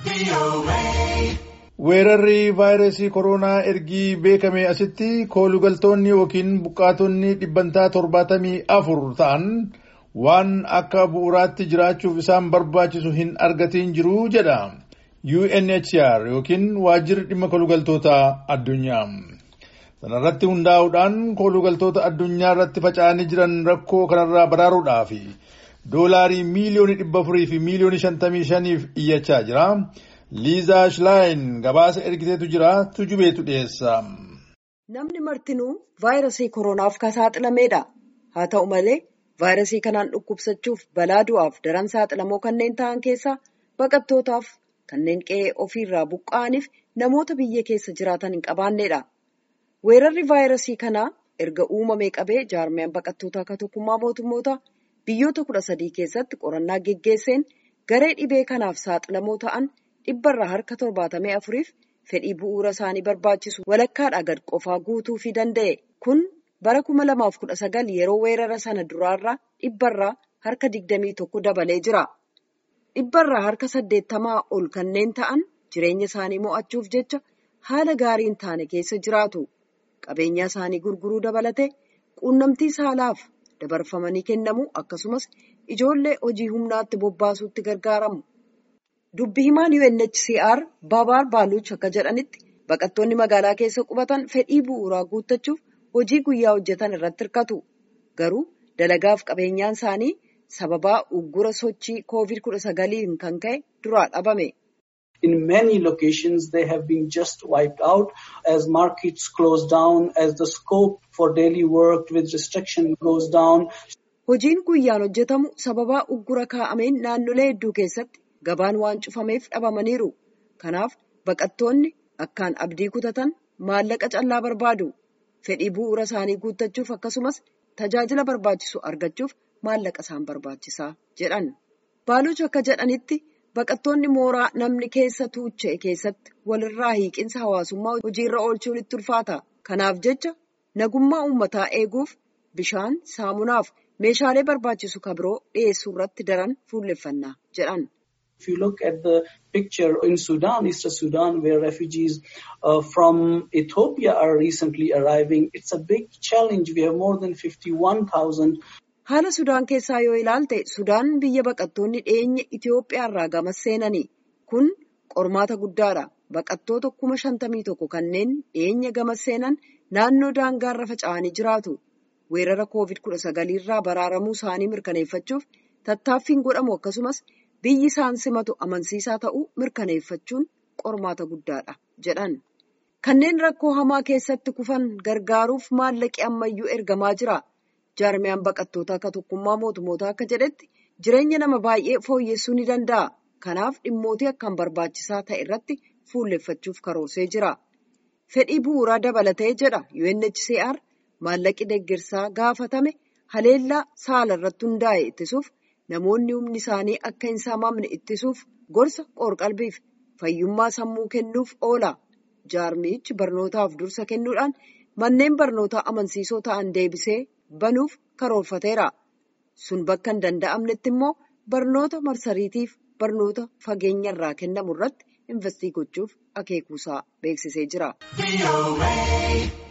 Weerarri vaayirasii koronaa ergii beekame asitti koolugaltoonni yookiin buqqaatonni dhibbantaa torbaatamii afur ta'an waan akka bu'uuraatti jiraachuuf isaan barbaachisu hin argatiin jiru jedha UNHCR yookiin waajjirri dhimma koolugaltoota addunyaa. Sanarratti hundaa'uudhaan koolugaltoota addunyaa irratti faca'anii jiran rakkoo kanarraa baraaruudhaaf doolaarii miiliyoonii dhibba afurii fi miiliyoonii shantamii shaniif iyyachaa jira. Liizaa Shilaayin gabaasa ergiteetu jira tujubeetu dhiyeessa. Namni martinuu vaayirasii koronaaf kan saaxilameedha. Haa ta'u malee vaayirasii kanaan dhukkubsachuuf balaa du'aaf daran saaxilamoo kanneen ta'an keessaa baqattootaaf kanneen qe'ee ofiirraa buqqa'aniif namoota biyya keessa jiraatan hin qabaanneedha. Weerarri vaayirasii kanaa erga uumamee qabee jaarmiyaan baqattootaa akka tokkummaa mootummoota biyyoota kudha sadii keessatti qorannaa geggeesseen garee dhibee kanaaf saaxilamoo ta'an. dhibbarraa harka torbaatamee afuriif fedhii bu'uura isaanii barbaachisu walakkaadhaa gad qofaa guutuufii danda'e kun bara kuma lamaaf kudha sagal yeroo weerara sana duraarraa dhibbarraa harka digdamii tokko dabalee jira. dhibbarraa harka saddeettamaa ol kanneen ta'an jireenya isaanii mo'achuuf jecha haala gaarii hin taane keessa jiraatu qabeenya isaanii gurguruu dabalate quunnamtii saalaaf dabarfamanii kennamu akkasumas ijoollee hojii humnaatti bobbaasuutti gargaaramu. Dubbi himaan UNHCR Babaar Baaluch akka jedhanitti baqattoonni magaalaa keessa qubatan fedhii bu'uuraa guuttachuuf hojii guyyaa hojjetan irratti hirkatu. Garuu dalagaaf qabeenyaan isaanii sababaa uggura sochii COVID-19 kan ka'e duraa dhabame. In many locations they have been just wiped out as markets close down, as the scope for daily work with restriction goes down. Hojiin guyyaan hojjetamu sababaa uggura kaa'ameen naannolee hedduu keessatti gabaan waan cufameef dhabamaniiru. Kanaaf baqattoonni akkaan abdii kutatan maallaqa callaa barbaadu. Fedhii bu'uura isaanii guuttachuuf akkasumas tajaajila barbaachisu argachuuf maallaqa isaan barbaachisaa jedhan. Baaluch akka jedhanitti baqattoonni mooraa namni keessa tuucha'e keessatti walirraa hiiqinsa hawaasummaa hojiirra oolchuun itti ulfaata. Kanaaf jecha nagummaa uummataa eeguuf bishaan, saamunaaf meeshaalee barbaachisu kabiroo dhiyeessuu irratti daran fuulleffannaa jedhan. If you look at the picture in Sudan, Eastern Sudan, where refugees uh, from Ethiopia are recently arriving, it's a big challenge. We have more than 51,000. Haala Sudaan keessaa yoo ilaalte, Sudaan biyya baqattoonni dhiyeenya Itoophiyaa irraa gamas seenani. Kun qormaata guddaadha. Baqattoota kuma shantamii tokko kanneen dhiyeenya gamas seenan naannoo daangaarra faca'anii jiraatu. Weerara COVID-19 irraa baraaramuu isaanii mirkaneeffachuuf tattaaffiin godhamu akkasumas biyyi isaan simatu amansiisaa ta'uu mirkaneeffachuun qormaata guddaadha jedhan. Kanneen rakkoo hamaa keessatti kufan gargaaruuf maallaqi ammayyuu ergamaa jira. Jaarmiyaan baqattoota akka tokkummaa mootummoota akka jedhetti jireenya nama baay'ee fooyyessuu ni danda'a. Kanaaf dhimmootii akkaan barbaachisaa ta'e irratti fuulleffachuuf karoorsee jira. Fedhii bu'uuraa dabalatee jedha UNHCR maallaqi deeggarsaa gaafatame haleellaa saala irratti hundaa'e ittisuuf. Namoonni humni isaanii akka hin saamamne ittisuuf gorsa qoorqalbiif fayyummaa sammuu kennuuf oola. Jaarmichi barnootaaf dursa kennuudhaan manneen barnootaa amansiisoo ta'an deebisee banuuf karoorfateera. Sun bakka hin danda'amnetti immoo barnoota marsariitiif barnoota fageenya irraa kennamu irratti investii gochuuf akeekuusaa beeksisee jira.